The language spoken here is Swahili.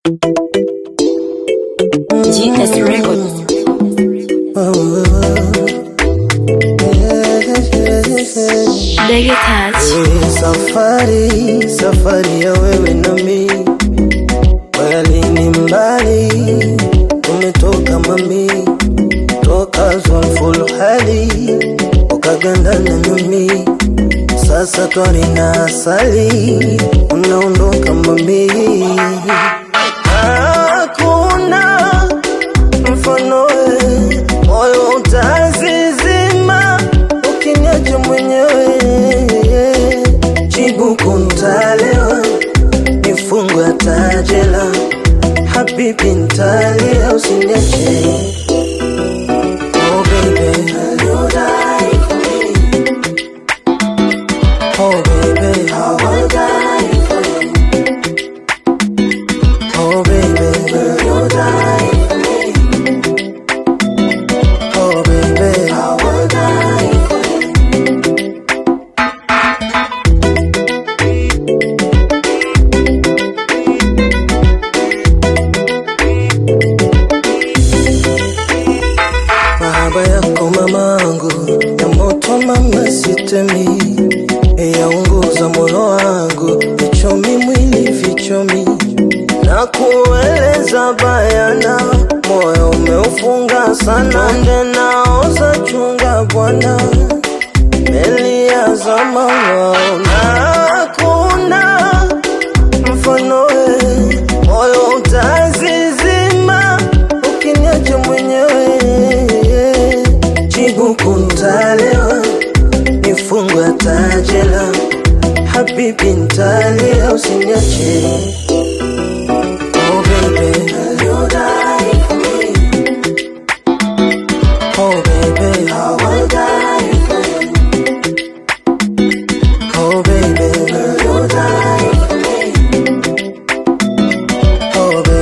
GS Records. Ndege Touch. Safari, safari ya wewe na mi kweli ni mbali, tumetoka mami, toka Zulful hali ukagandana nami, sasa twari na asali, unaondoka mami, hakuna mfano we, moyo utazizima ukiniacha mwenyewe, jibu kuntalewa nifungwe tajela, habibi ntalia, usiniache oh baby, you die for me. Oh baby, I will die for you. Oh baby, you die for me. Oh baby, I will die for you. Mahaba yako mamangu ya moto mama sitemi, yaunguza moyo wangu, vichomi mwili vichomi, na kueleza bayana, moyo umeufunga sana, nde naoza chunga bwana, meli ya zama waona hakuna mfano we, moyo utazizima ukiniacha mwenyewe, jibu kuntalewa, nifungwe tajela, habibi ntalia, usiniache oh baby, you die for me. Oh baby, I will die for you. Oh baby, you die for me. Oh baby.